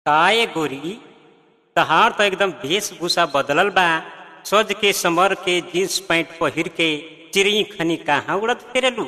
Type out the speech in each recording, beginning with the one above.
काए गोरी तहार तो एकदम वेशभूषा बदलल बा सज के समर के जींस पैंट पहिर के चिड़ई खनी कहाँ उड़त फिरेलू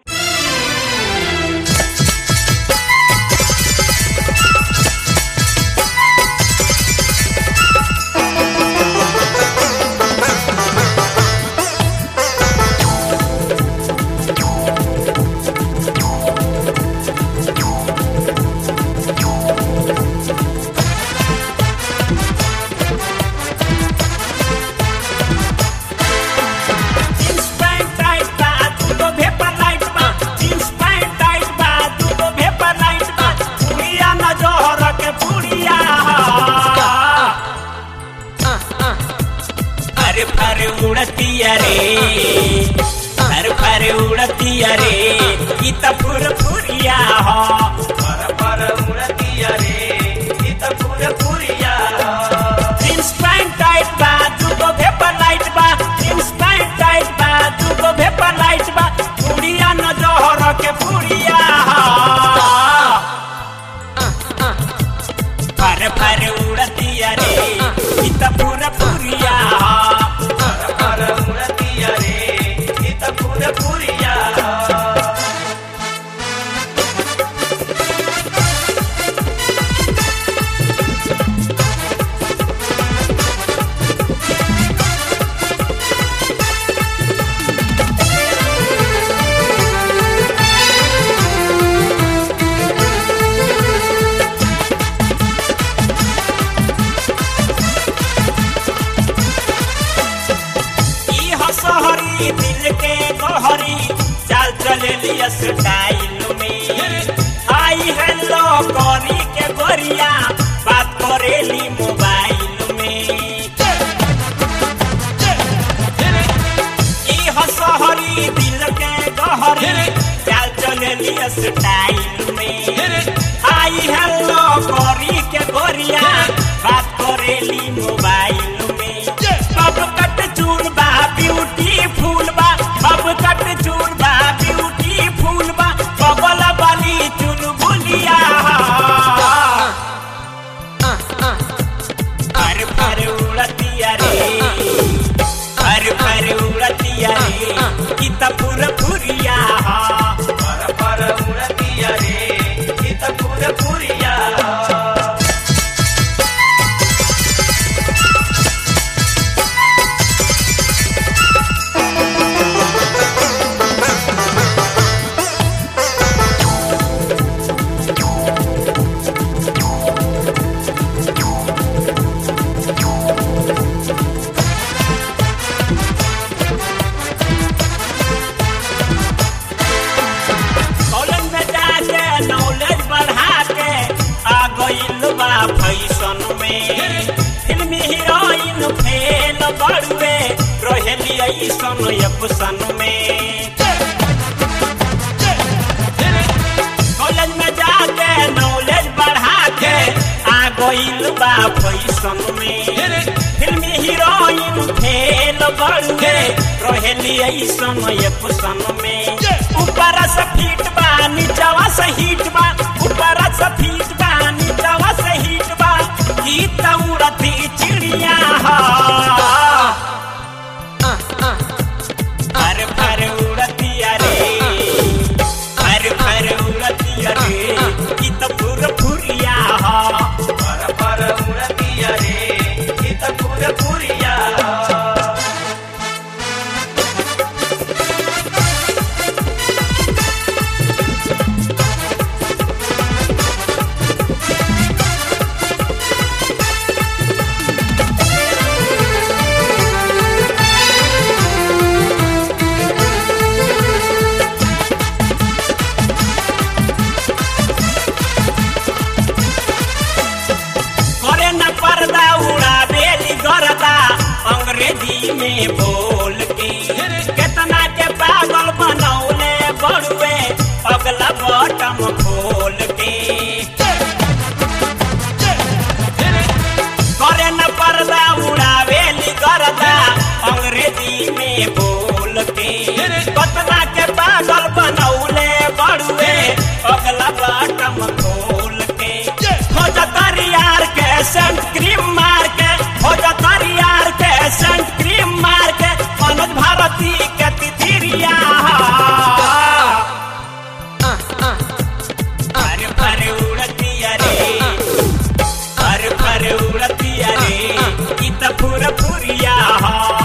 जींस पैंट टाइट बा दूगो भेपर लाइट बा जींस पैंट टाइट बा दूगो भेपर लाइट बा पुड़िया न जोहर के पुड़िया अरे फर उड़तिया रे फर फर उड़तिया रे ई त फुर फुरिया हो फर फर उड़तिया रे ई त फुर फुरिया जींस पैंट टाइट बा दूगो भेपर लाइट बा जींस पैंट टाइट बा दूगो भेपर लाइट बा पुड़िया न जोहर के पुड़िया फर फर उड़तिया रे ई त फुर फुरिया फर फर उड़तिया रे ई त फुर फुरिया ई हसहरी दिल के गहरी चाल चलेली स्टाइल में आई हेलो करी के गोरिया बात करेली मोबाइल में ई हसहरी दिल के गहरी चाल चलेली स्टाइल में आई हेलो करी के गोरिया बात करेली मोबाइल में सब कट चूर बा ब्यूटीफुल बा सब कट चूर बा ब्यूटीफुल बा बबल वाली चुलबुलिया फर फर उड़तिया रे फर फर उड़तिया रे ई त फुर फुरिया फर फर उड़तिया रे ई त फुर फुरिया कॉलेज में जाके नॉलेज बढ़ा के आ गइल बा फैशन में फिल्मी हीरोइन फेल बड़ुए रहेली ऐसन एप्सन में कॉलेज में जाके नॉलेज बढ़ा के आ गइल बा फैशन में फिल्मी हीरोइन फेल बड़ुए रहेली ऐसन एप्सन में ऊपर से फिट बा नीचवा से हिट बा ऊपर से फिट बा नीचवा से हिट बा ई त उड़ती चिड़िया हा फर फर उड़तिया रे फर फर उड़तिया रे ई त फुर फुरिया हा फर फर उड़तिया रे ई त फुर फुरिया करे न पर्दा उड़ावेली गरदा अंग्रेजी में बोल के केतना के पागल बनौले बड़ुए अगला बटम खोल के करे न पर्दा उड़ावेली गरदा अंग्रेजी में बोल के केतना के पागल बनौले बड़ुए अगला बटम खोल के खोजतरिया सेंट क्रीम मार के भोजतरी यार के सेंट क्रीम मार के मनोज भारती के तिथिरिया अरे अरे उड़तिया रे अरे अरे उड़तिया रे ई त फुर फुरिया हा